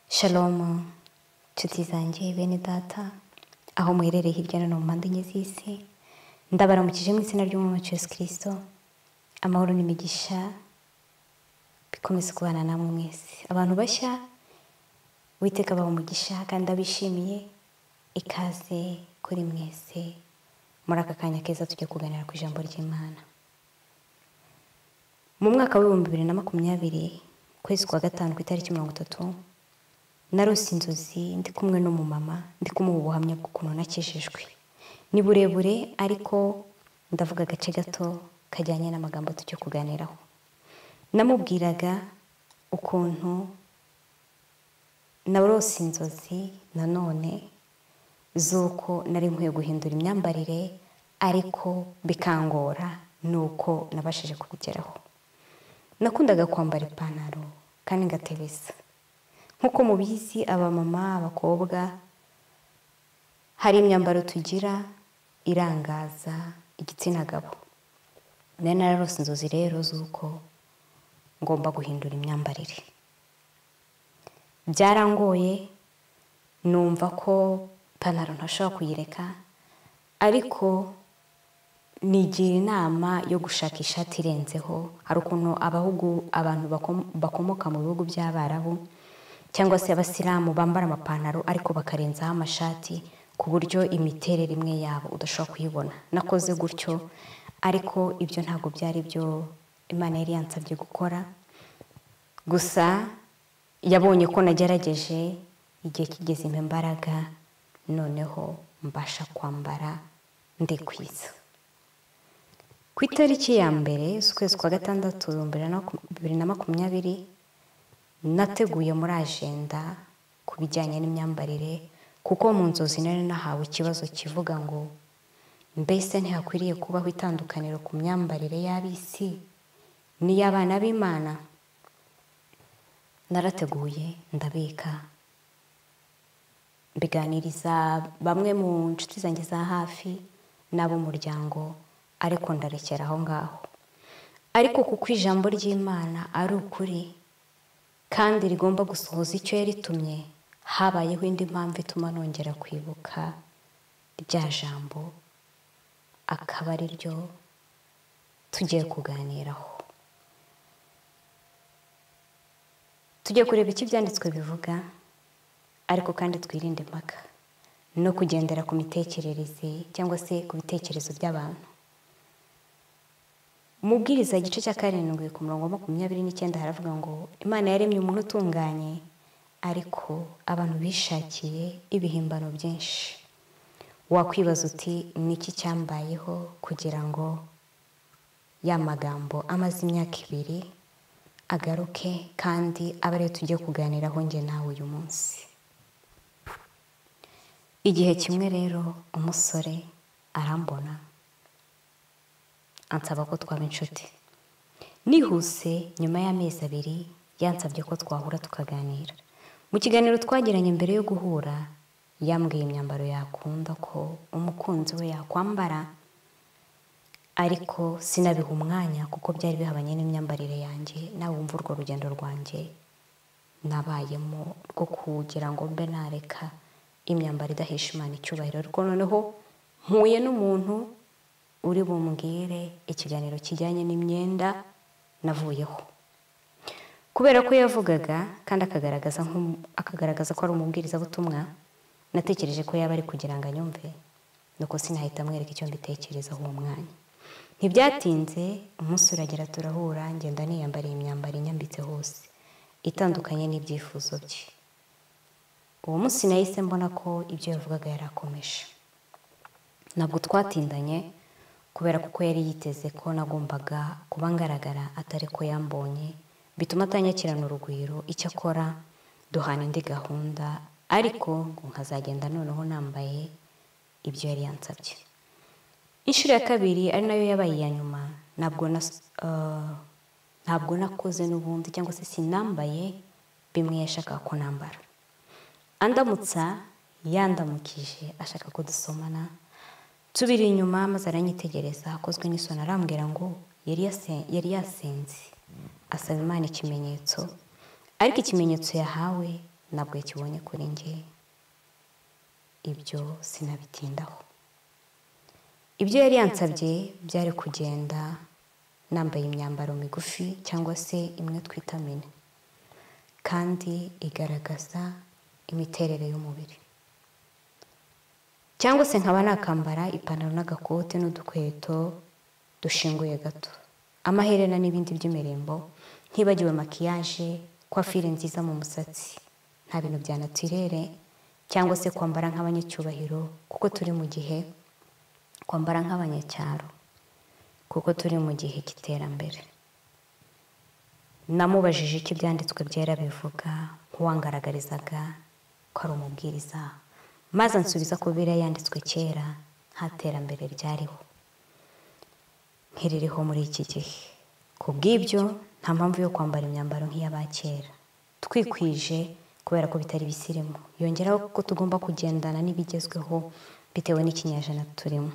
shalomu nshuti zanjye bene data aho muherereye hirya no hino mu mpande enye z'isi ndabaramukije mu izina ry'umwami wacu yesu kirisito amahoro n'imigisha bikomeze kubana namwe mwese abantu bashya witeka abaha umugisha kandi abishimiye ikaze kuri mwese muri aka kanya keza tujya kuganira ku ijambo ry'imana mu mwaka w'ibihumbi bibiri na makumyabiri ukwezi kwa gatanu ku itariki mirongo itatu narose inzozi ndi kumwe n'umumama ndi kumuha ubuhamya bw'ukuntu nakijijwe ni burebure ariko ndavuga agace gato kajyanye n'amagambo tujya kuganiraho namubwiraga ukuntu narose inzozi nanone z'uko nari nkwiye guhindura imyambarire ariko bikangora nuko nabashije kubigeraho nakundaga kwambara ipantaro kandi ngatebesa nk'uko mubizi abamama abakobwa hari imyambaro tugira irangaza igitsina gabo nari nararose inzozi rero z'uko ngomba guhindura imyambarire byarangoye numva ko ipantaro ntashobora kuyireka ariko nigira inama yo gushaka ishati irenzeho hari ukuntu abahugu abantu bakomoka mu bihugu by'abarabu cyangwa se abasilamu bambara amapantaro ariko bakarenzaho amashati ku buryo imiterere imwe yabo udashobora kuyibona nakoze gutyo ariko ibyo ntabwo byari byo imana yari yansabye gukora gusa yabonye ko nagerageje igihe kigeze imbaraga noneho mbasha kwambara ndikwiza ku itariki ya mbere z'ukwezi kwa gatandatu bibiri na makumyabiri nateguye muri ajenda ku bijyanye n'imyambarire kuko mu nzozi nari nahawe ikibazo kivuga ngo mbese ntihakwiriye kubaho itandukaniro ku myambarire y'ab'isi n'iy'abana b'imana narateguye ndabika mbiganiriza bamwe mu nshuti zanjye za hafi n'ab'umuryango ariko ndarekera aho ngaho ariko kuko ijambo ry'imana ari ukuri kandi rigomba gusohoza icyo yaritumye habayeho indi mpamvu ituma nongera kwibuka rya jambo akaba ari ryo tugiye kuganiraho tugiye kureba icyo ibyanditswe bivuga ariko kandi twirinde impaka no kugendera ku mitekerereze cyangwa se ku bitekerezo by'abantu mubwiriza igice cya karindwi ku murongo makumyabiri n'icyenda haravuga ngo imana yaremye umuntu utunganye ariko abantu bishakiye ibihimbano byinshi wakwibaza uti ni iki cyambayeho kugira ngo ya magambo amaze imyaka ibiri agaruke kandi abe ariyo tugiye kuganiraho njye nawe uyu munsi igihe kimwe rero umusore arambona ansaba ko twaba inshuti nihuse nyuma y'amezi abiri yansabye ko twahura tukaganira mu kiganiro twagiranye mbere yo guhura yambwiye imyambaro yakunda ko umukunzi we yakwambara ariko sinabiha umwanya kuko byari bihabanye n'imyambarire yanjye nawe wumva urwo rugendo rwanjye nabayemo rwo kugira ngo mbe nareka imyambaro idahesha imana icyubahiro ariko noneho mpuye n'umuntu uri bumbwire ikiganiro kijyanye n'imyenda navuyeho kubera ko yavugaga kandi akagaragaza ko ari umubwirizabutumwa natekereje ko yaba ari kugira ngo anyumve nuko sinahita amwereka icyo mbitekerezaho uwo mwanya ntibyatinze umunsi uragera turahura ngenda niyambariye imyambaro inyambitse hose itandukanye n'ibyifuzo bye uwo munsi nahise mbona ko ibyo yavugaga yari akomeje ntabwo twatindanye kubera kuko yari yiteze ko nagombaga kuba ngaragara atari ko yambonye bituma atanyakirana urugwiro icyo akora duhana indi gahunda ariko ngo nkazagenda noneho nambaye ibyo yari yansabye inshuro ya kabiri ari nayo yabaye iya nyuma ntabwo nakoze n'ubundi cyangwa se sinambaye bimwe yashakaga ko nambara andamutsa yandamukije ashaka ko dusomana tubiri inyuma maze aranyitegereza akozwe n'isoni arambwira ngo yari yasenze asaba imana ikimenyetso ariko ikimenyetso yahawe ntabwo yakibonye kuri njye ibyo sinabitindaho ibyo yari yansabye byari kugenda nambaye imyambaro migufi cyangwa se imwe twita mini kandi igaragaza imiterere y'umubiri cyangwa se nkaba nakambara ipantaro n'agakote n'udukweto dushinguye gato amaherena n'ibindi by'imirimbo ntibagiwe makiyaje kwafire nziza mu musatsi nta bintu bya natirere cyangwa se kwambara nk'abanyacyubahiro kuko turi mu gihe kwambara nk'abanyacyaro kuko turi mu gihe cy'iterambere namubajije icyo ibyanditswe byera bivuga nk'uwangaragarizaga ko ari umubwiriza maze ansubiza ko biriya yanditswe kera nta terambere ryariho ntiririho muri iki gihe ku bw'ibyo nta mpamvu yo kwambara imyambaro nk'iy'abakera twikwije kubera ko bitari bisirimu yongeraho ko tugomba kugendana n'ibigezweho bitewe n'ikinyejana turimo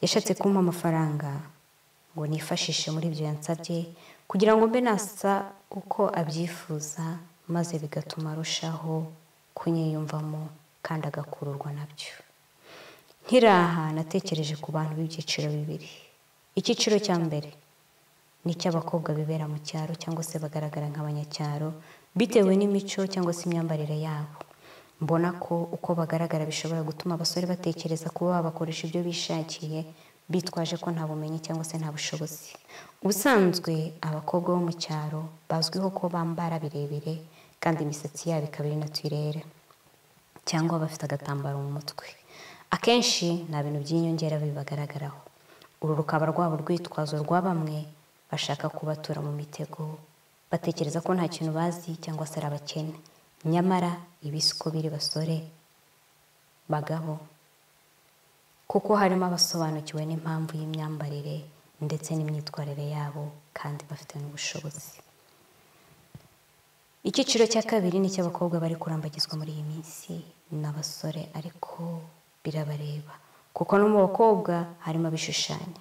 yashatse kumpa amafaranga ngo nifashishe muri ibyo yansabye kugira ngo mbe nasa uko abyifuza maze bigatuma arushaho kunyiyumvamo kandi agakururwa nabyo nkiraha natekereje ku bantu b'ibyiciro bibiri icyiciro cya mbere ni icy'abakobwa bibera mu cyaro cyangwa se bagaragara nk'abanyacyaro bitewe n'imico cyangwa se imyambarire yabo mbona ko uko bagaragara bishobora gutuma abasore batekereza kuba babakoresha ibyo bishakiye bitwaje ko nta bumenyi cyangwa se nta bushobozi ubusanzwe abakobwa bo mu cyaro bazwiho ko bambara birebire kandi imisatsi yabo ikaba iri natirere cyangwa bafite agatambaro mu mutwe akenshi nta bintu by'inyongera bibagaragaraho uru rukaba rwabo urwitwazo rwa bamwe bashaka kubatura mu mitego batekereza ko nta kintu bazi cyangwa se ari abakene nyamara ibi si uko biri basore bagabo kuko harimo abasobanukiwe n'impamvu y'imyambarire ndetse n'imyitwarire yabo kandi bafite n'ubushobozi icyiciro cya kabiri ni icy'abakobwa bari kurambagizwa muri iyi minsi n'abasore ariko birabareba kuko no mu bakobwa harimo abishushanya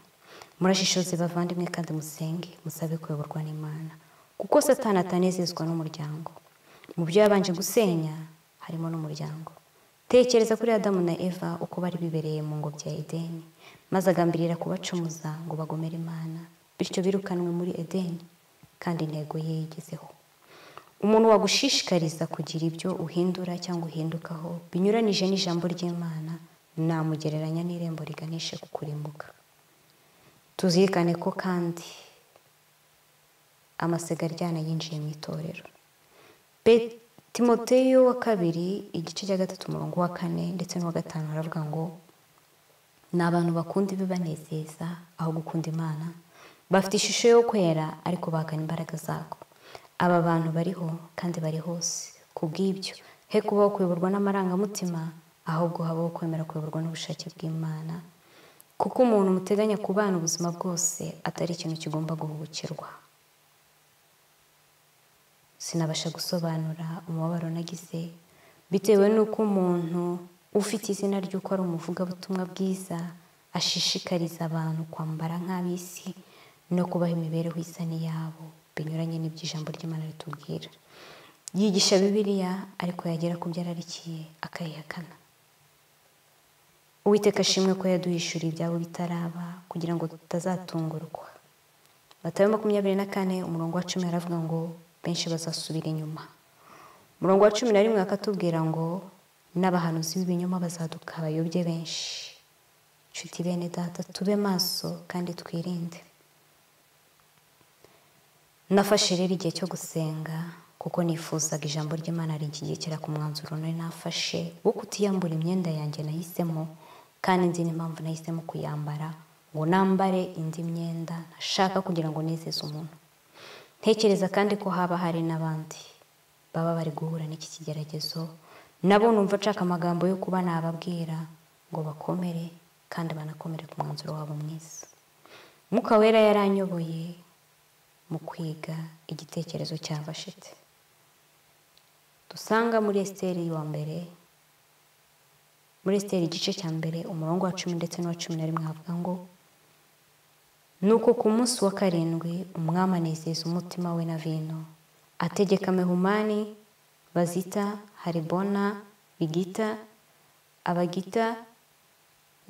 murashishoze bavandimwe kandi musenge musabe kuyoborwa n'imana kuko satana atanezezwa n'umuryango mu byo yabanje gusenya harimo n'umuryango tekereza kuri adamu na eva uko bari bibereye mu ngobyi ya edeni maze agambirira kubacumuza ngo bagomere imana bityo birukanwe muri edeni kandi intego ye yigezeho umuntu wagushishikariza kugira ibyo uhindura cyangwa uhindukaho binyuranije n'ijambo ry'imana namugereranya n'irembo riganishe ku kurimbuka tuzirikane ko kandi amasega aryana yinjiye mu itorero timoteyo wa kabiri igice cya gatatu umurongo wa kane ndetse n'uwa gatanu baravuga ngo ni abantu bakunda ibibanezeza aho gukunda imana bafite ishusho yo kwera ariko bahakana imbaraga zako aba bantu bariho kandi bari hose ku bw'ibyo he kubaho kuyoborwa n'amarangamutima ahubwo habaho kwemera kuyoborwa n'ubushake bw'imana kuko umuntu muteganya kubana ubuzima bwose atari ikintu kigomba guhubukirwa sinabasha gusobanura umubabaro nagize bitewe n'uko umuntu ufite izina ry'uko ari umuvugabutumwa bwiza ashishikariza abantu kwambara nk'ab'isi no kubaha imibereho isa n'iyabo binyuranye n'ibyo ijambo ry'imana ritubwira yigisha bibiliya ariko yagera ku byo ararikiye akayihakana uwiteka ashimwe ko yaduhishura ibyabo bitaraba kugira ngo tutazatungurwa batabe makumyabiri na kane umurongo wa cumi aravuga ngo benshi bazasubira inyuma umurongo wa cumi na rimwe akatubwira ngo n'abahanuzi b'ibinyoma bazaduka abayobye benshi nshuti bene data tube maso kandi twirinde nafashe rero igihe cyo gusenga kuko nifuzaga ijambo ry'imana rinshyigikira ku mwanzuro nari nafashe wo kutiyambura imyenda yanjye nahisemo kandi nzi n'impamvu nahisemo kuyambara ngo nambare indi myenda nashaka kugira ngo nezeze umuntu ntekereza kandi ko haba hari n'abandi baba bari guhura n'iki kigeragezo nabo numva nshaka amagambo yo kuba nababwira ngo bakomere kandi banakomere ku mwanzuro wabo mwiza Mwuka wera yaranyoboye mu kwiga igitekerezo cya bashite dusanga muri esiteri wa mbere muri esiteri igice cya mbere umurongo wa cumi ndetse n'uwa cumi na rimwe havuga ngo ni uko ku munsi wa karindwi umwami anezeza umutima we na vino ategeka mehumani bazita haribona bigita abagita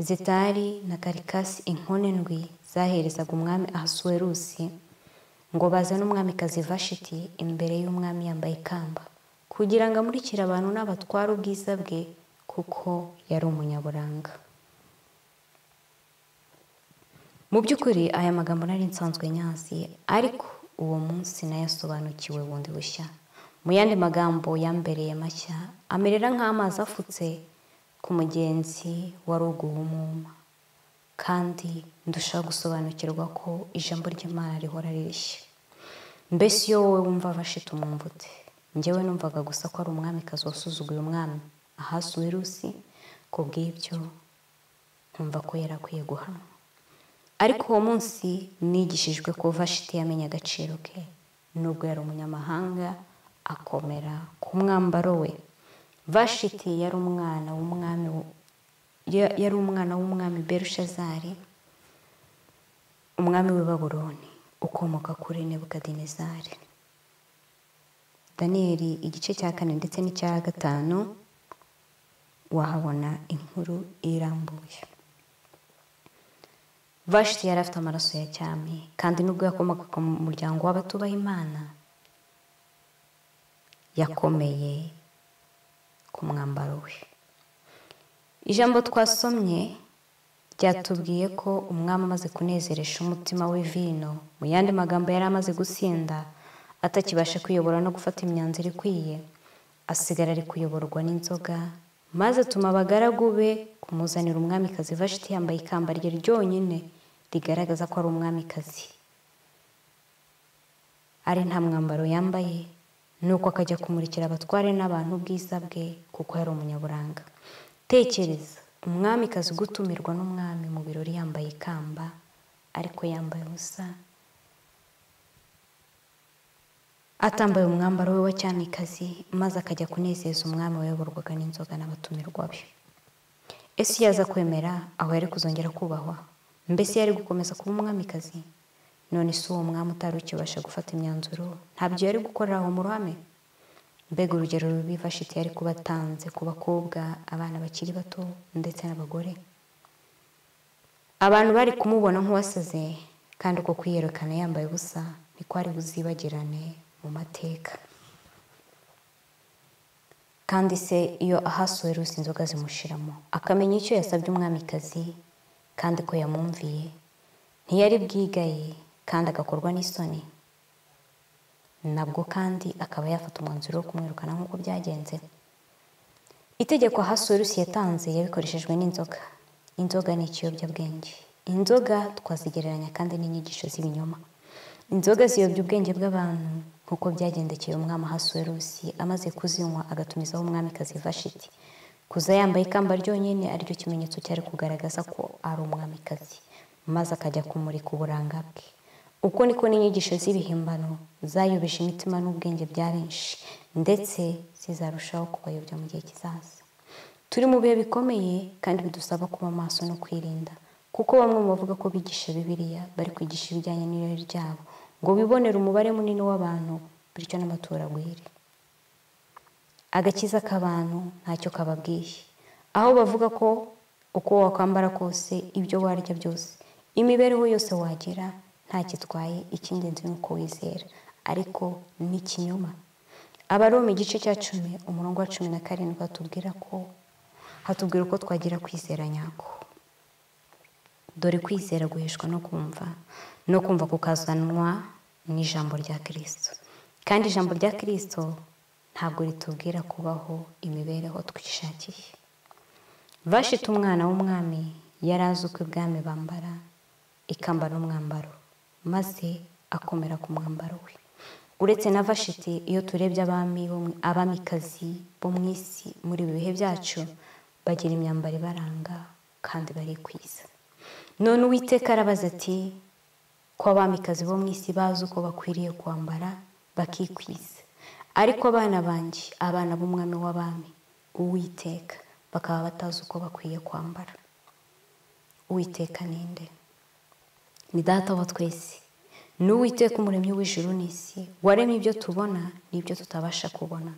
zetari na karikasi inkone ndwi zaherezaga umwami ahasuwerusi ngo bazane umwamikazi vashiti imbere y'umwami yambaye ikamba kugira ngo amurikire abantu n'abatware ubwiza bwe kuko yari umunyaburanga mu by'ukuri aya magambo nari nsanzwe nyazi ariko uwo munsi nayasobanukiwe bundi bushya mu yandi magambo yambereye mashya amerera nk'amazi afutse ku mugenzi wari uguha umwuma kandi ndushaho gusobanukirwa ko ijambo ry'imana rihora ririshye mbese iyo wowe wumva bashita umwumvute ngewe numvaga gusa ko ari umwamikazi wasuzuguye umwami ahasuwe rusi ku bw'ibyo nkumva ko yari akwiye guhanwa ariko uwo munsi nigishijwe ko vashiti yamenya agaciro ke nubwo yari umunyamahanga akomera ku mwambaro we vashiti yari umwana w'umwami yari umwana w'umwami berushazari umwami w'i baburoni ukomoka kuri nebukadinezari daniyeli igice cya kane ndetse n'icya gatanu wahabona inkuru irambuye vashiti yari afite amaraso ya cyami kandi nubwo yakomokaga mu muryango w'abatubaha imana yakomeye ku mwambaro we ijambo twasomye ryatubwiye ko umwami amaze kunezeresha umutima we vino mu yandi magambo yari amaze gusinda atakibasha kuyobora no gufata imyanzuro ikwiye asigara ari kuyoborwa n'inzoga maze atuma abagaragu be kumuzanira umwamikazi vashiti yambaye ikamba rye ryonyine rigaragaza ko ari umwamikazi ari nta mwambaro yambaye nuko akajya kumurikira abatware n'abantu ubwiza bwe kuko yari umunyaburanga tekereza umwamikazi gutumirwa n'umwami mu birori yambaye ikamba ariko yambaye ubusa atambaye umwambaro we wa cyamikazi maze akajya kunezeza umwami wayoborwaga n'inzoga n'abatumirwa be ese iyo aza kwemera aho yari kuzongera kubahwa mbese yari gukomeza kuba umwamikazi none si uwo mwami utari ukibasha gufata imyanzuro ntabyo yari gukorera aho mu ruhame mbega urugero rubi vashiti yari kuba atanze ku bakobwa abana bakiri bato ndetse n'abagore abantu bari kumubona nk'uwasaze kandi uko kwiyerekana yambaye ubusa niko ari buzibagirane mu mateka kandi se iyo ahasuwe rusi inzoga zimushiramo akamenya icyo yasabye umwamikazi kandi ko yamwumviye ntiyari bwigaye kandi agakorwa n'isoni nabwo kandi akaba yafata umwanzuro wo kumwirukana nk'uko byagenze itegeko hasuwe rusi yatanze yabikoreshejwe n'inzoga inzoga ni ikiyobyabwenge inzoga twazigereranya kandi n'inyigisho z'ibinyoma inzoga ziyobya ubwenge bw'abantu nk'uko byagendekeye umwami hasuwe rusi amaze kuzinywa agatumizaho umwamikazi vashiti kuza yambaye ikamba ryonyine aryo kimenyetso cyari kugaragaza ko ari umwamikazi maze akajya kumurika uburanga bwe uko niko n'inyigisho z'ibihimbano zayobesha imitima n'ubwenge bya benshi ndetse zizarushaho kubayobya mu gihe kizaza turi mu bihe bikomeye kandi bidusaba kuba maso no kwirinda kuko bamwe mu bavuga ko bigisha bibiliya bari kwigisha ibijyanye n'irari ryabo ngo bibonere umubare munini w'abantu bityo n'amatora agwire agakiza k'abantu ntacyo kababwiye aho bavuga ko uko wakwambara kose ibyo warya byose imibereho yose wagira ntakitwaye icy'ingenzi ni uko wizera ariko ni ikinyoma abaroma igice cya cumi umurongo wa cumi na karindwi hatubwira ko hatubwira uko twagira kwizera nyako dore kwizera guheshwa no kumva no kumva kukazanwa n'ijambo rya kirisito kandi ijambo rya kirisito ntabwo ritubwira kubaho imibereho twishakiye vashita umwana w'umwami yari azi uko ibwami bambara ikamba n'umwambaro maze akomera ku mwambaro we uretse na vashiti iyo turebye abami abamikazi bo mu isi muri ibi bihe byacu bagira imyambaro ibaranga kandi barikwiza none uwiteka arabaza ati ko abamikazi bo mu isi bazi uko bakwiriye kwambara bakikwiza ariko abana banjye abana b'umwami w'abami uwiteka bakaba batazi uko bakwiye kwambara uwiteka ninde ni data wa twese ni uwiteka umuremyi w'ijuru n'isi waremye ibyo tubona n'ibyo tutabasha kubona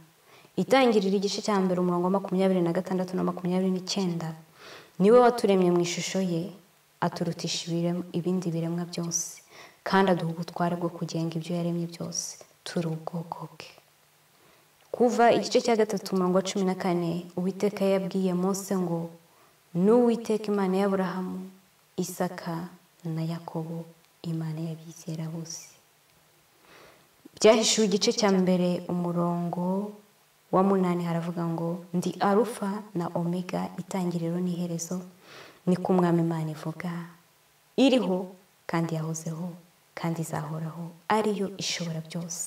itangirira igice cya mbere umurongo wa makumyabiri na gatandatu na makumyabiri n'icyenda niwe waturemye mu ishusho ye aturutisha ibirem- ibindi biremwa byose kandi aduha ubutware bwo kugenga ibyo yaremye byose turi ubwoko bwe kuva igice cya gatatu umurongo wa cumi na kane uwiteka yabwiye Mose ngo n'uwiteka imana y'aburahamu isaka na yakobo imana y'abizera bose byahishuwe igice cya mbere umurongo wa munani haravuga ngo ndi arufa na omega itangiriro n'iherezo ni ko umwami imana ivuga iriho kandi yahozeho kandi izahoraho ariyo ishobora byose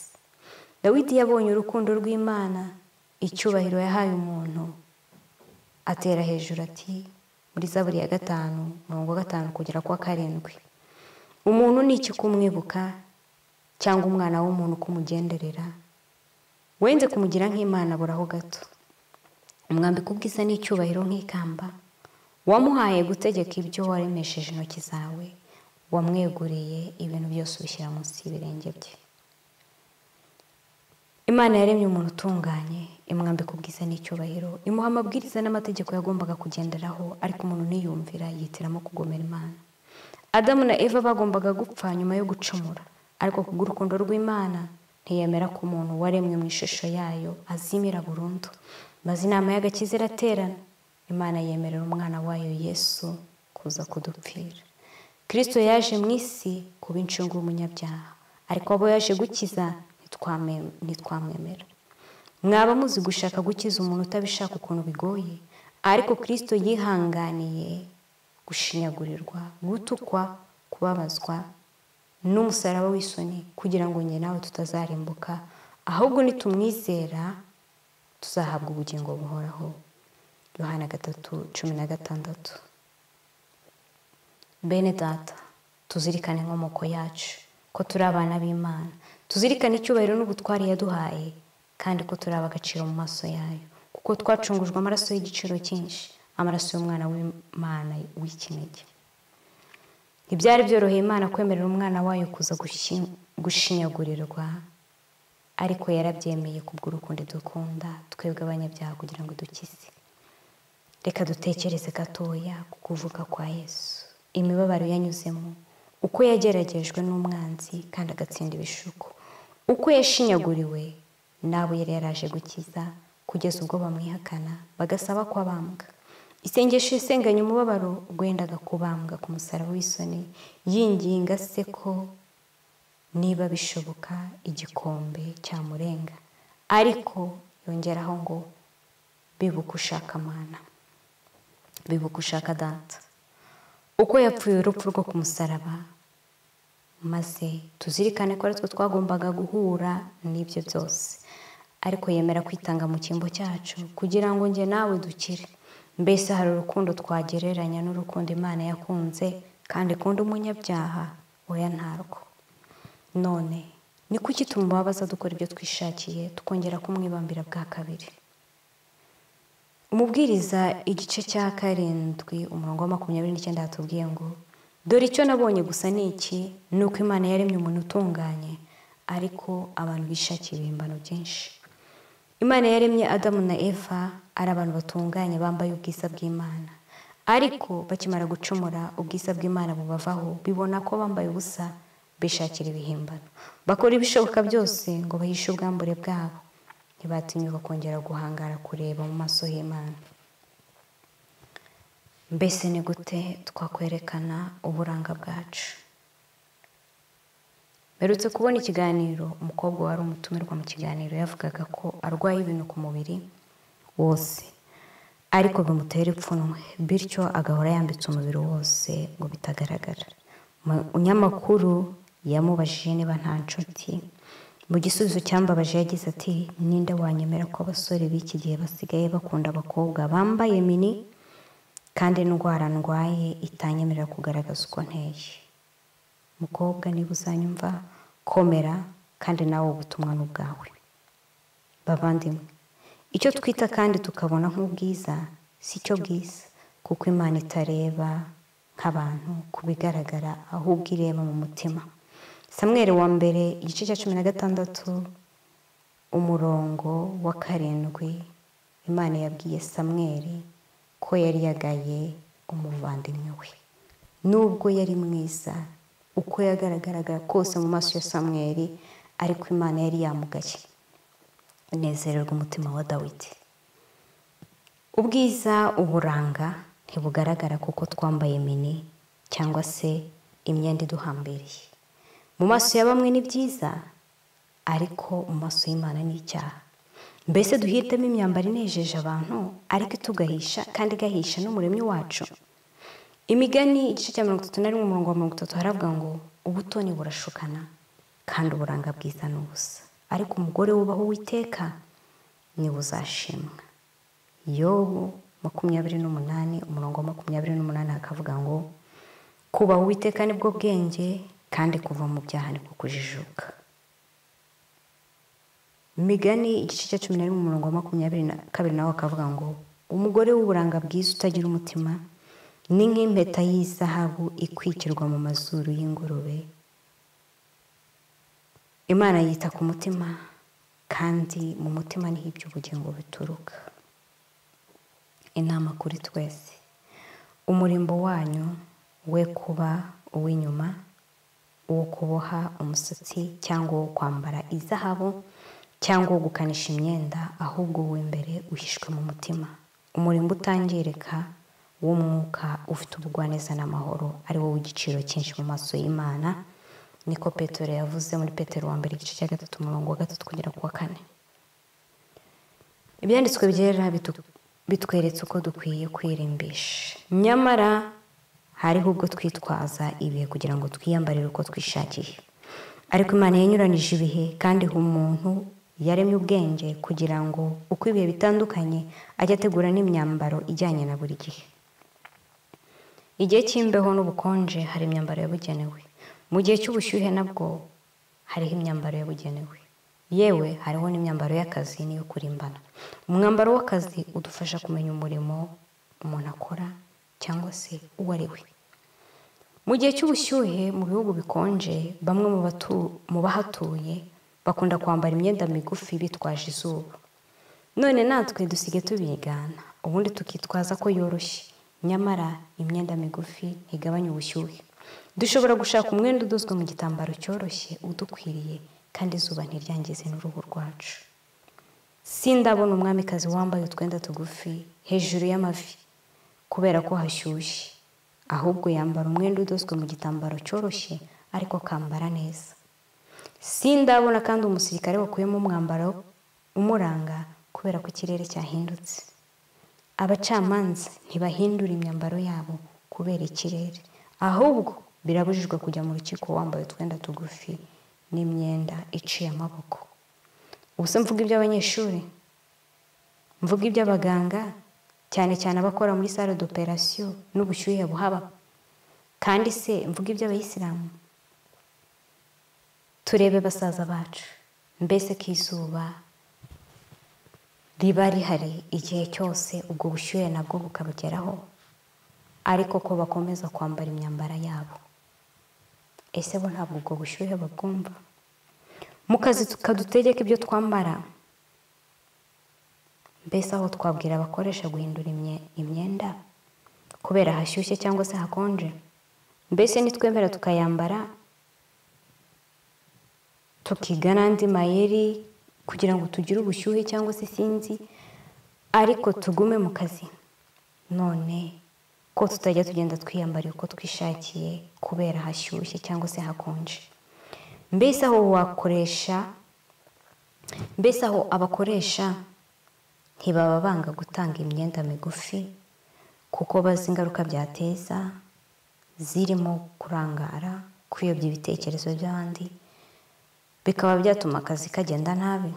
dawidi yabonye urukundo rw'imana icyubahiro yahaye umuntu atera hejuru ati muri zaburi ya gatanu mirongo gatanu kugera ku wa karindwi umuntu ni iki kumwibuka cyangwa umwana w'umuntu kumugenderera wenze kumugira nk'imana buraho gato umwambika ubwiza n'icyubahiro nk'ikamba wamuhaye gutegeka ibyo waremesheje intoki zawe wamweguriye ibintu byose ubishyira munsi y'ibirenge bye imana yaremye umuntu utunganye imwambika ubwiza n'icyubahiro imuha amabwiriza n'amategeko yagombaga kugenderaho ariko umuntu niyumvira yitiramo kugomera imana adamu na eva bagombaga gupfa nyuma yo gucumura ariko kubw'urukundo rw'imana ntiyemera ko umuntu waremwe mu ishusho yayo azimira burundu maze inama y'agakiza iraterana imana yemerera umwana wayo yesu kuza kudupfira kirisito yaje mu isi kuba incungu y'umunyabyaha ariko abo yaje gukiza ntitwame- ntitwamwemera mwaba muzi gushaka gukiza umuntu utabishaka ukuntu bigoye ariko kirisito yihanganiye gushinyagurirwa gutukwa kubabazwa n'umusaraba w'isoni kugira ngo njye nawe tutazarimbuka ahubwo nitumwizera tuzahabwa ubugingo buhoraho yohana gatatu cumi na gatandatu bene data tuzirikane inkomoko yacu ko turi abana b'imana tuzirikane icyubahiro n'ubutware yaduhaye kandi ko turi abagaciro mu maso yayo kuko twacungujwe amaraso y'igiciro cyinshi amaraso y'umwana w'imana w'ikinege ntibyari byoroheye imana kwemerera umwana wayo kuza gushi- gushinyagurirwa ariko yarabyemeye kubw'urukundo dukunda twebwe abanyabyaha kugira ngo dukize reka dutekereze gatoya ku kuvuka kwa yesu imibabaro yanyuzemo uko yageragejwe n'umwanzi kandi agatsinda ibishuko uko yashinyaguriwe n'abo yari yaraje gukiza kugeza ubwo bamwihakana bagasaba ko abambwa isengesho isenganya umubabaro rwendaga kubambwa ku musaraba w'isoni yinginga se ko niba bishoboka igikombe cyamurenga ariko yongeraho ngo bibuka ushaka amana bibuka ushaka data uko yapfuye urupfu rwo ku musaraba maze tuzirikane ko aritwe twagombaga guhura n'ibyo byose ariko yemera kwitanga mu cyimbo cyacu kugira ngo njye nawe dukire mbese hari urukundo twagereranya n'urukundo imana yakunze kandi ikunda umunyabyaha oya ntarwo none ni kuki tumubabaza dukora ibyo twishakiye tukongera kumwibambira bwa kabiri umubwiriza igice cya karindwi umurongo wa makumyabiri n'icyenda hatubwiye ngo dore icyo nabonye gusa ni iki ni uko imana yaremye umuntu utunganye ariko abantu bishakiye ibihimbano byinshi imana yaremye adamu na eva ari abantu batunganye bambaye ubwiza bw'imana ariko bakimara gucumura ubwiza bw'imana bubavaho bibona ko bambaye ubusa bishakira ibihimbano bakora ibishoboka byose ngo bahishe ubwambure bwabo ntibatinyuka kongera guhangara kureba mu maso y'imana mbese ni gute twakwerekana uburanga bwacu mperutse kubona ikiganiro umukobwa wari umutumirwa mu kiganiro yavugaga ko arwaye ibintu ku mubiri wose ariko bimutera ipfunwe bityo agahora yambitse umubiri wose ngo bitagaragara umunyamakuru yamubajije niba nta nshuti mu gisubizo cyambabaje yagize ati ninde wanyemera ko abasore b'iki gihe basigaye bakunda abakobwa bambaye mini kandi indwara ndwaye itanyemerera kugaragaza uko nteye mukobwa niba uzanyumva komera kandi nawe ubutumwa ni ubwawe bavandimwe icyo twita kandi tukabona nk'ubwiza si cyo bwiza kuko imana itareba nk'abantu ku bigaragara ahubwo ireba mu mutima samweri wa mbere igice cya cumi na gatandatu umurongo wa karindwi imana yabwiye samweri ko yari yagaye umuvandimwe we nubwo yari mwiza uko yagaragaraga kose mu maso ya samweri ariko imana yari yamugaye nezererwa umutima wa dawidi ubwiza uburanga ntibugaragara kuko twambaye mini cyangwa se imyenda iduhambiriye mu maso ya bamwe ni byiza ariko mu maso y'imana ni icyaha mbese duhitemo imyambaro inejeje abantu ariko itugahisha kandi igahisha n'umuremyi wacu imigani igice cya mirongo itatu na rimwe umurongo wa mirongo itatu haravuga ngo ubutoni burashukana kandi uburanga bwiza ni ubusa ariko umugore wubaha uwiteka niwe uzashimwa yobu makumyabiri n'umunani umurongo wa makumyabiri n'umunani hakavuga ngo kubaha uwiteka nibwo bwenge kandi kuva mu byaha ni kujijuka migani igice cya cumi na rimwe umurongo wa makumyabiri na kabiri nawe akavuga ngo umugore w'uburanga bwiza utagira umutima ni nk'impeta y'izahabu ikwikirwa mu mazuru y'ingurube imana yita ku mutima kandi mu mutima niho iby'ubugingo bituruka inama kuri twese umurimbo wanyu we kuba uw'inyuma uwo kuboha umusatsi cyangwa uwo kwambara izahabu cyangwa uwo gukanisha imyenda ahubwo w'imbere uhishwe mu mutima umurimbo utangirika w'umwuka ufite ubugwaneza n'amahoro ari wo w'igiciro cyinshi mu maso y'imana niko petero yavuze muri petero wa mbere igice cya gatatu umurongo wa gatatu kugera ku wa kane ibyanditswe byera bitweretse uko dukwiye kwirimbisha nyamara hariho ubwo twitwaza ibihe kugira ngo twiyambarire uko twishakiye ariko imana yanyuranije ibihe kandi ha umuntu yaremye ubwenge kugira ngo uko ibihe bitandukanye ajye ategura n'imyambaro ijyanye na buri gihe igihe cy'imbeho n'ubukonje hari imyambaro yabugenewe mu gihe cy'ubushyuhe nabwo hariho imyambaro yabugenewe yewe hariho n'imyambaro y'akazi n'iyo kurimbana umwambaro w'akazi udufasha kumenya umurimo umuntu akora cyangwa se uwo ari we mu gihe cy'ubushyuhe mu bihugu bikonje bamwe mu bahatuye bakunda kwambara imyenda migufi bitwaje izuba none natwe dusige tubigana ubundi tukitwaza ko yoroshye nyamara imyenda migufi ntigabanya ubushyuhe dushobora gushaka umwenda udozwe mu gitambaro cyoroshye udukwiriye kandi izuba ntiryangize n'uruhu rwacu si ndabona umwamikazi wambaye utwenda tugufi hejuru y'amavi kubera ko hashyushye ahubwo yambara umwenda udozwe mu gitambaro cyoroshye ariko akambara neza si ndabona kandi umusirikare wakuyemo umwambaro umuranga kubera ko ikirere cyahindutse abacamanza ntibahindura imyambaro yabo kubera ikirere ahubwo birabujijwe kujya mu rukiko wambaye utwenda tugufi n'imyenda iciye amaboko ubuse mvuga iby'abanyeshuri mvuga iby'abaganga cyane cyane abakora muri sale d'operation n'ubushyuhe buhaba kandi se mvuga iby'abayisilamu turebe basaza bacu mbese ko izuba riba rihari igihe cyose ubwo bushyuhe nabwo bukabugeraho ariko ko bakomeza kwambara imyambaro yabo ese bo ntabwo ubwo bushyuhe babwumva mu kazi tukadutegeka ibyo twambara mbese aho twabwira abakoresha guhindura imyenda kubera hashyushye cyangwa se hakonje mbese nitwemera tukayambara tukiga n'andi mayeri kugira ngo tugire ubushyuhe cyangwa se sinzi ariko tugume mu kazi none ko tutajya tugenda twiyambariye uko twishakiye kubera hashyushye cyangwa se hakonje mbese aho wakoresha mbese aho abakoresha ntibaba banga gutanga imyenda migufi kuko bazi ingaruka byateza zirimo kurangara kuyobya ibitekerezo by'abandi bikaba byatuma akazi kagenda nabi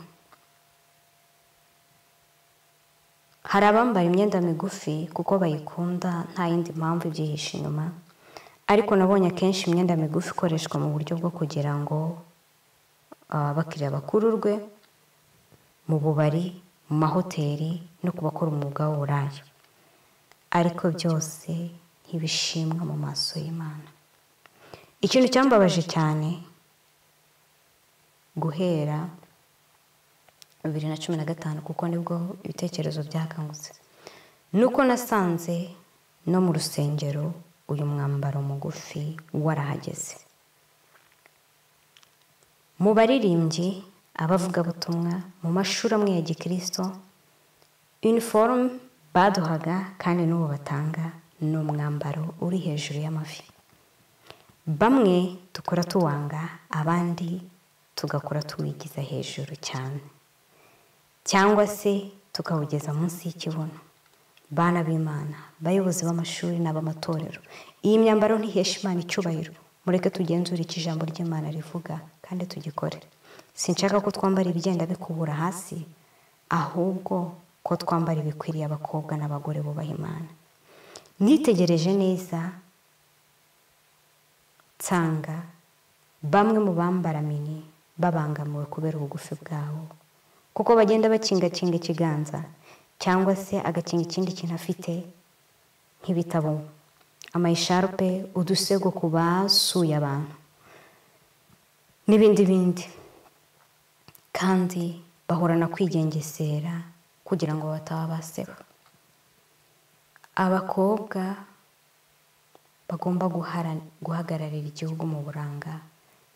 hari abambara imyenda migufi kuko bayikunda nta yindi mpamvu ibyihishe inyuma ariko nabonye akenshi imyenda migufi ikoreshwa mu buryo bwo kugira ngo abakiriya bakururwe mu bubari mu mahoteli no ku bakora umwuga w'uburaya ariko byose ntibishimwa mu maso y'imana ikintu cyambabaje cyane guhera bibiri na cumi na gatanu kuko nibwo ibitekerezo byakangutse nuko nasanze no mu rusengero uyu mwambaro mugufi warahageze mu baririmbyi abavugabutumwa mu mashuri amwe ya gikirisito iniforume baduhaga kandi n'uwo batanga ni umwambaro uri hejuru y'amavi bamwe dukora tuwanga abandi tugakora tuwigiza hejuru cyane cyangwa se tukawugeza munsi y'ikibuno bana b'imana bayobozi b'amashuri n'ab'amatorero iyi myambaro ntihesha imana icyubahiro mureke tugenzure icyo ijambo ry'imana rivuga kandi tugikore sinshaka ko twambara ibigenda bikubura hasi ahubwo ko twambara ibikwiriye abakobwa n'abagore bubaha imana nitegereje neza nsanga bamwe mu bambara mini babangamiwe kubera ubugufi bwabo kuko bagenda bakingakinga ikiganza cyangwa se agakinga ikindi kintu afite nk'ibitabo amayisharupe udusego ku basuye abantu n'ibindi bindi kandi bahorana kwigengesera kugira ngo bataba baseba abakobwa bagomba guhagararira igihugu mu buranga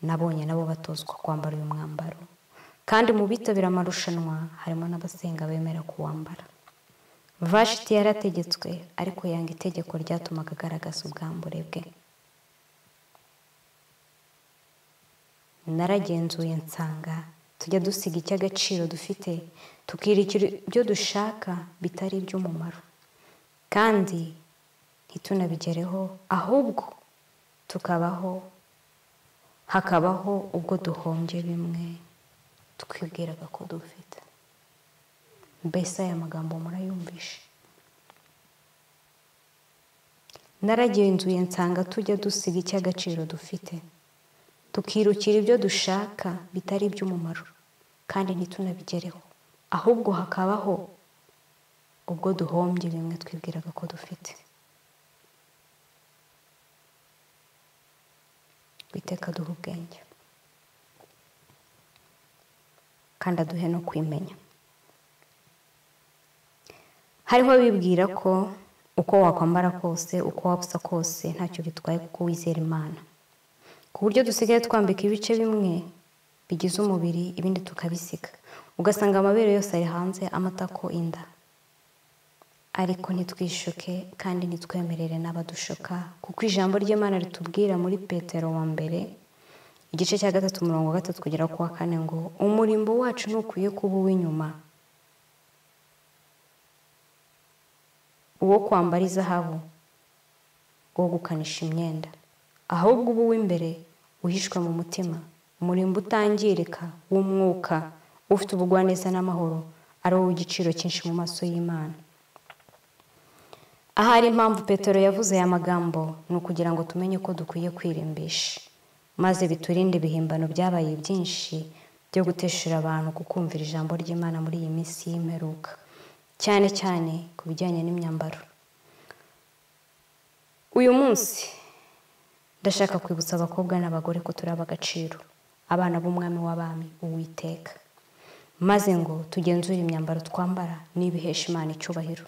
nabonye nabo batozwa kwambara uyu mwambaro kandi mu bitabira amarushanwa harimo n'abasenga bemera kuwambara vashiti yarategetswe ariko yanga itegeko ryatumaga agaragaza ubwambure bwe naragenzuye nsanga tujya dusiga icy'agaciro dufite tukirikira ibyo dushaka bitari iby'umumaro kandi ntitunabigereho ahubwo tukabaho hakabaho ubwo duhombye bimwe twibwiraga ko dufite mbese aya magambo murayumvishe naragenzuye nsanga tujya dusiga icy'agaciro dufite tukirukira ibyo dushaka bitari iby'umumaro kandi ntitunabigereho ahubwo hakabaho ubwo duhombye bimwe twibwiraga ko dufite witeka duha ubwenge kandi aduhe no kwimenya hariho bibwira ko uko wakwambara kose uko wabusa kose ntacyo bitwaye kuko wizera imana ku buryo dusigaye twambika ibice bimwe bigize umubiri ibindi tukabisiga ugasanga amabere yose ari hanze amatako inda ariko ntitwishuke kandi ntitwemerere n'abadushuka kuko ijambo ry'imana ritubwira muri petero wa mbere igice cya gatatu umurongo wa gatatu kugera ku wa kane ngo umurimbo wacu ntukwiye kuba uw'inyuma uwo kwambara izahabu wo gukanisha imyenda ahubwo uba uw'imbere uhishwe mu mutima umurimbo utangirika w'umwuka ufite ubugwaneza n'amahoro ari wowe igiciro cyinshi mu maso y'imana ahari impamvu petero yavuze aya magambo ni ukugira ngo tumenye ko dukwiye kwirimbisha maze biturinde ibihimbano byabaye byinshi byo guteshura abantu kukumvira ijambo ry'imana muri iyi minsi y'imperuka cyane cyane ku bijyanye n'imyambaro uyu munsi ndashaka kwibutsa abakobwa n'abagore ko turaba agaciro abana b'umwami w'abami uwiteka maze ngo tugenzure imyambaro twambara niba ihesha imana icyubahiro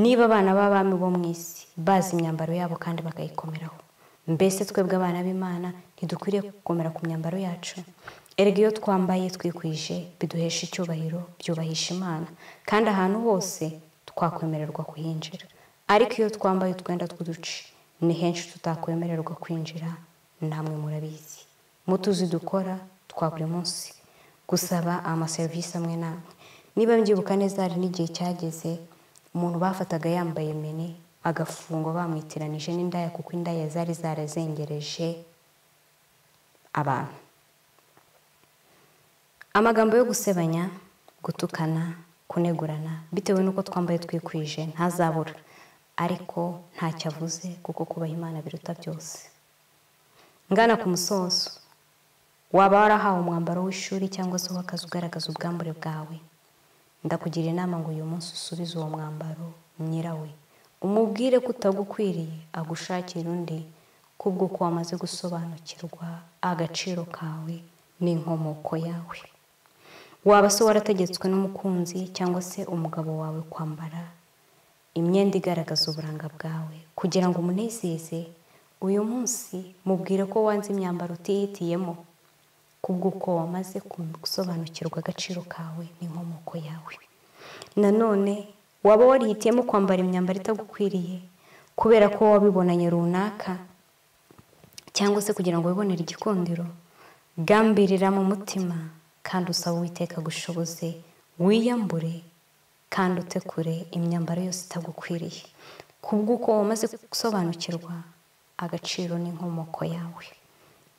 niba abana b'abami bo mu isi bazi imyambaro yabo kandi bakayikomeraho mbese twebwe abana b'imana ntidukwiriye gukomera ku myambaro yacu erega iyo twambaye twikwije biduhesha icyubahiro byubahisha imana kandi ahantu hose twakwemererwa kuhinjira ariko iyo twambaye utwenda tw'uduce ni henshi tutakwemererwa kwinjira namwe murabizi mutuzi dukora twa buri munsi gusaba amaserivisi amwe namwe niba mbyibuka neza hari n'igihe cyageze umuntu bafataga yambaye mini agafungwa bamwitiranije n'indaya kuko indaya zari zarazengereje abantu amagambo yo gusebanya gutukana kunegurana bitewe n'uko twambaye twikwije ntazabura ariko ntacyo avuze kuko kubaha imana biruta byose ngana ku musozo waba warahawe umwambaro w'ishuri cyangwa se w'akazi ugaragaza ubwambure bwawe ndakugira inama ngo uyu munsi usubize uwo mwambaro nyirawe umubwire ko utagukwiriye agushakira undi kubwo ko wamaze gusobanukirwa agaciro kawe n'inkomoko yawe waba se warategetswe n'umukunzi cyangwa se umugabo wawe kwambara imyenda igaragaza uburanga bwawe kugira ngo umunezeze uyu munsi mubwire ko wanze imyambaro utihitiyemo kubw'uko wamaze gusobanukirwa agaciro kawe n'inkomoko yawe nanone waba warihitiyemo kwambara imyambaro itagukwiriye kubera ko wabibonanye runaka cyangwa se kugira ngo wibonere igikundiro gambirira mu mutima kandi usaba uwiteka agushoboze wiyambure kandi utekure imyambaro yose itagukwiriye kubw'uko wamaze gusobanukirwa agaciro n'inkomoko yawe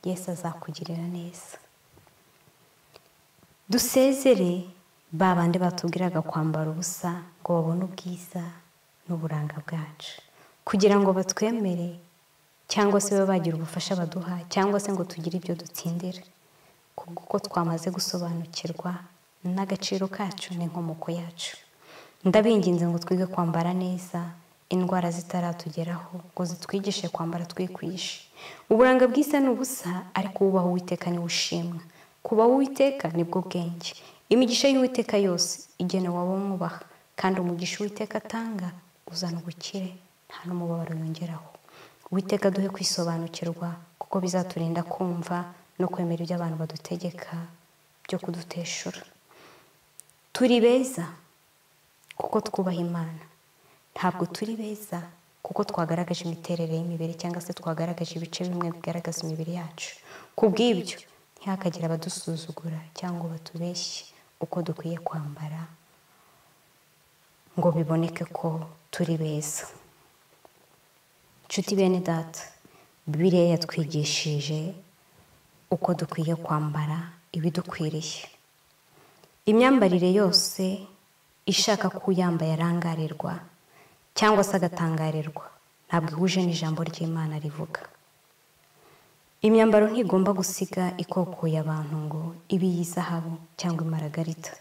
Yesu azakugirira neza dusezere ba bandi batubwiraga kwambara ubusa ngo babone ubwiza n'uburanga bwacu kugira ngo batwemere cyangwa se babe bagira ubufasha baduha cyangwa se ngo tugire ibyo dutsindira kuko twamaze gusobanukirwa n'agaciro kacu n'inkomoko yacu ndabinginze ngo twige kwambara neza indwara zitaratugeraho ngo zitwigishe kwambara twikwishe uburanga bwiza ni ubusa ariko ubaho uwiteka niwe ushimwa kubaho uwiteka nibwo bwenge imigisha y'uwiteka yose igenewe abo mwubaha kandi umugisha uwiteka atanga uzana ubukire nta n'umubabaro yongeraho uwiteka duhe kwisobanukirwa kuko bizaturinda kumva no kwemera ibyo abantu badutegeka byo kuduteshura turi beza kuko twubaha imana ntabwo turi beza kuko twagaragaje imiterere y'imibiri cyangwa se twagaragaje ibice bimwe bigaragaza imibiri yacu ku bw'ibyo ntihakagire abadusuzugura cyangwa batubeshye uko dukwiye kwambara ngo biboneke ko turi beza nshuti bene data bibiliya yatwigishije uko dukwiye kwambara ibidukwiriye imyambarire yose ishaka ko uyambaye arangarirwa cyangwa se agatangarirwa ntabwo ihuje n'ijambo ry'imana rivuga imyambaro ntigomba gusiga ikokoye abantu ngo ibe iy'izahabu cyangwa imaragarita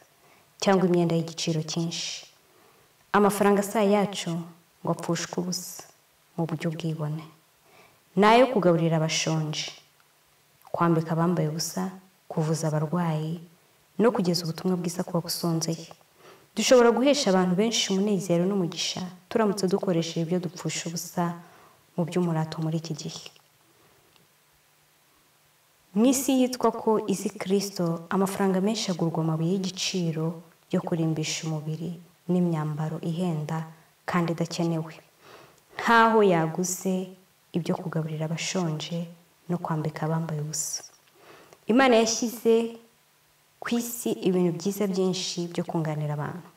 cyangwa imyenda y'igiciro cyinshi amafaranga si yacu ngo apfushwe ubusa mu buryo bwibone nayo kugaburira abashonje kwambika abambaye ubusa kuvuza abarwayi no kugeza ubutumwa bwiza ku bagusonzeye dushobora guhesha abantu benshi umunezero n'umugisha turamutse dukoresheje ibyo dupfusha ubusa mu by'umurato muri iki gihe mu isi yitwa ko izi kirisito amafaranga menshi agurwa amabuye y'igiciro yo kurimbisha umubiri n'imyambaro ihenda kandi idakenewe nk'aho yaguze ibyo kugaburira abashonje no kwambika abambaye ubusa imana yashyize ku isi ibintu byiza byinshi byo kunganira abantu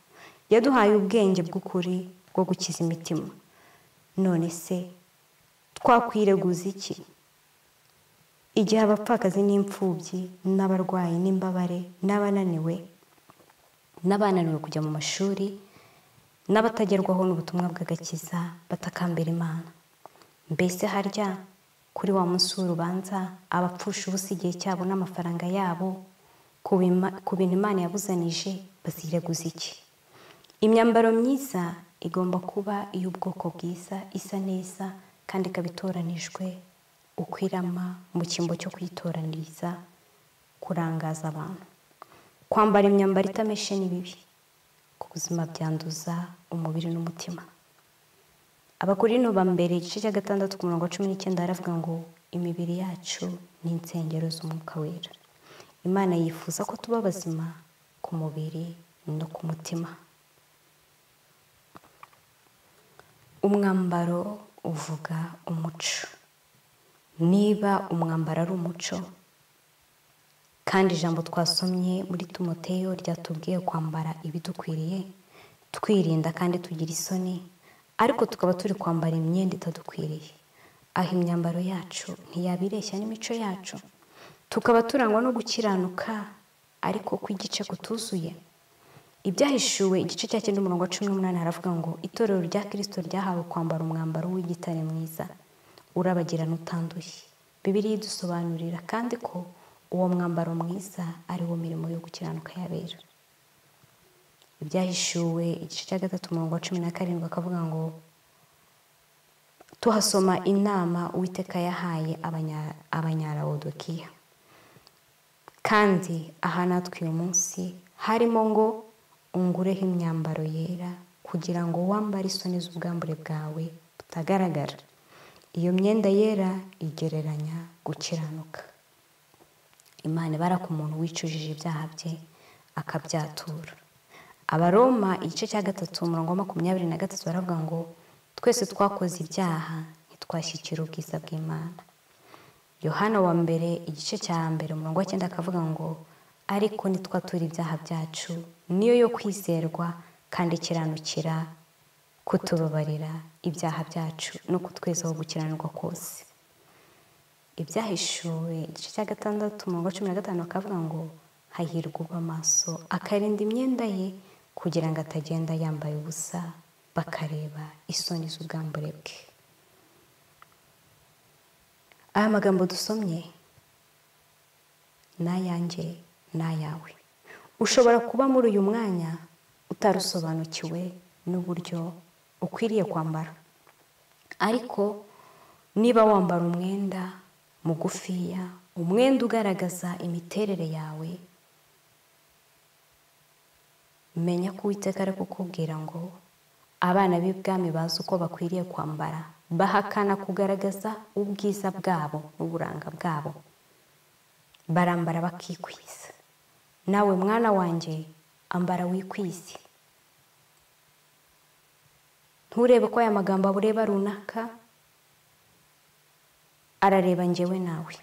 yaduhaye ubwenge bw'ukuri bwo gukiza imitima none se twakwireguza iki igihe abapfakazi n'imfubyi n'abarwayi n'imbabare n'abananiwe n'abananiwe kujya mu mashuri n'abatagerwaho n'ubutumwa bw'agakiza batakambira imana mbese harya kuri wa munsi w'urubanza abapfusha ubusa igihe cyabo n'amafaranga yabo ku bintu imana yabuzanije bazireguza iki imyambaro myiza igomba kuba iy'ubwoko bwiza isa neza kandi ikaba itoranijwe ukwirama mu cyimbo cyo kuyitoraniriza kurangaza abantu kwambara imyambaro itameshe ni bibi ku buzima byanduza umubiri n'umutima abakuru ba mbere igice cya gatandatu ku murongo wa cumi n'icyenda haravuga ngo imibiri yacu ni insengero z'umwuka wera imana yifuza ko tuba bazima ku mubiri no ku mutima umwambaro uvuga umuco niba umwambaro ari umuco kandi ijambo twasomye muri timoteyo ryatubwiye kwambara ibidukwiriye twirinda kandi tugira isoni ariko tukaba turi kwambara imyenda itadukwiriye aho imyambaro yacu ntiyabireshya n'imico yacu tukaba turangwa no gukiranuka ariko ko igice kutuzuye ibyahishuwe igice cya cyenda umurongo wa cumi n'umunani haravuga ngo itorero rya kirisito ryahawe kwambara umwambaro w'igitare mwiza urabagirana utanduye bibiriya idusobanurira kandi ko uwo mwambaro mwiza ari wo mirimo yo gukiranuka yabera ibyahishuwe igice cya gatatu umurongo wa cumi na karindwi akavuga ngo tuhasoma inama uwiteka yahaye abanyarawodokiya kandi aha natwe uyu munsi harimo ngo ungureho imyambaro yera kugira ngo wambare isoni z'ubwambure bwawe butagaragara iyo myenda yera igereranya gukiranuka imana ibaraka umuntu wicujije ibyaha bye akabyatura abaroma igice cya gatatu umurongo wa makumyabiri na gatatu baravuga ngo twese twakoze ibyaha ntitwashyikira ubwiza bw'imana yohana wa mbere igice cya mbere umurongo wa cyenda akavuga ngo ariko ntitwature ibyaha byacu niyo yo kwizerwa kandi ikiranukira kutubabarira ibyaha byacu no kutwezaho gukiranirwa kose ibyahishuwe igice cya gatandatu umurongo wa cumi na gatanu bakavuga ngo hahirwa ubwo amaso akarinda imyenda ye kugira ngo atagenda yambaye ubusa bakareba isoni z'ubwambure bwe aya magambo dusomye ni ayanjye ni ayawe ushobora kuba muri uyu mwanya utarusobanukiwe n'uburyo ukwiriye kwambara ariko niba wambara umwenda mugufiya umwenda ugaragaza imiterere yawe menya ko uwiteka ari kukubwira ngo abana b'ibwami bazi uko bakwiriye kwambara bahakana kugaragaza ubwiza bwabo n'uburanga bwabo barambara bakikwiza nawe mwana wanjye ambara wikwize nturebe ko aya magambo abureba runaka arareba ngewe nawe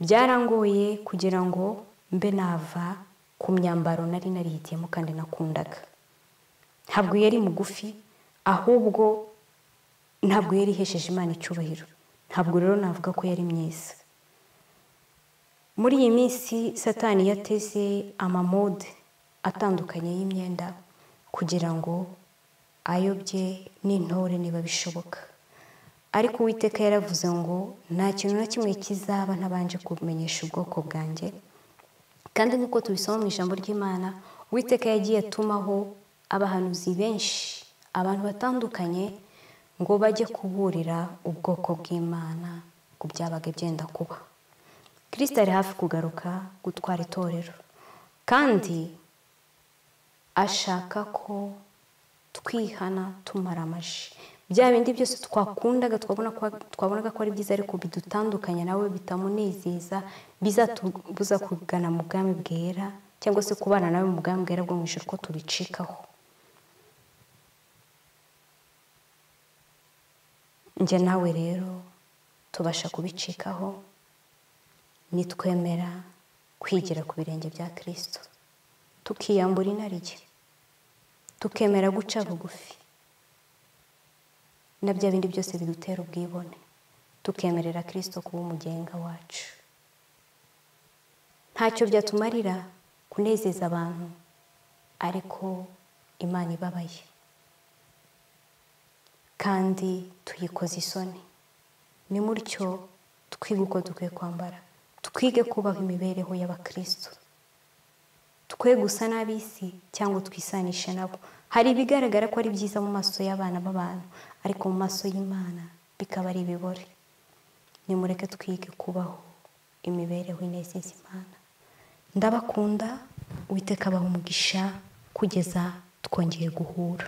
byarangoye kugira ngo mbe nava ku myambaro nari narihitiyemo kandi nakundaga ntabwo yari mugufi ahubwo ntabwo yari ihesheje imana icyubahiro ntabwo rero navuga ko yari myiza muri iyi minsi satani yateze amamode atandukanye y'imyenda kugira ngo ayobye n'intore niba bishoboka ariko uwiteka yaravuze ngo nta kintu na kimwe kizaba ntabanje kumenyesha ubwoko bwanjye kandi nk'uko tubisoma mu ijambo ry'imana uwiteka yagiye atumaho abahanuzi benshi abantu batandukanye ngo bajye kuburira ubwoko bw'imana ku byabaga byenda kuba kirisita ari hafi kugaruka gutwara itorero kandi ashaka ko twihana tumara amaji bya bindi byose twakundaga twabonaga ko ari byiza ariko bidutandukanya nawe bitamunezeza bizatubuza kugana mu bwami bwera cyangwa se kubana nawe mu bwami bwera bwo mu ijoro ko tubicikaho njye nawe rero tubasha kubicikaho nitwemera kwigira ku birenge bya kirisito tukiyambura inarijye tukemera guca bugufi na bya bindi byose bidutera ubwibone tukemerera kirisito kuba umugenga wacu ntacyo byatumarira kunezeza abantu ariko imana ibabaye kandi tuyikoze isoni ni mutyo twige uko dukwiye kwambara twige kubaho imibereho y'abakristo twe gusa n'ab'isi cyangwa twisanishe nabo hari ibigaragara ko ari byiza mu maso y'abana b'abantu ariko mu maso y'imana bikaba ari ibibore nimureke twige kubaho imibereho inezeza imana ndabakunda witeka abaha umugisha kugeza twongeye guhura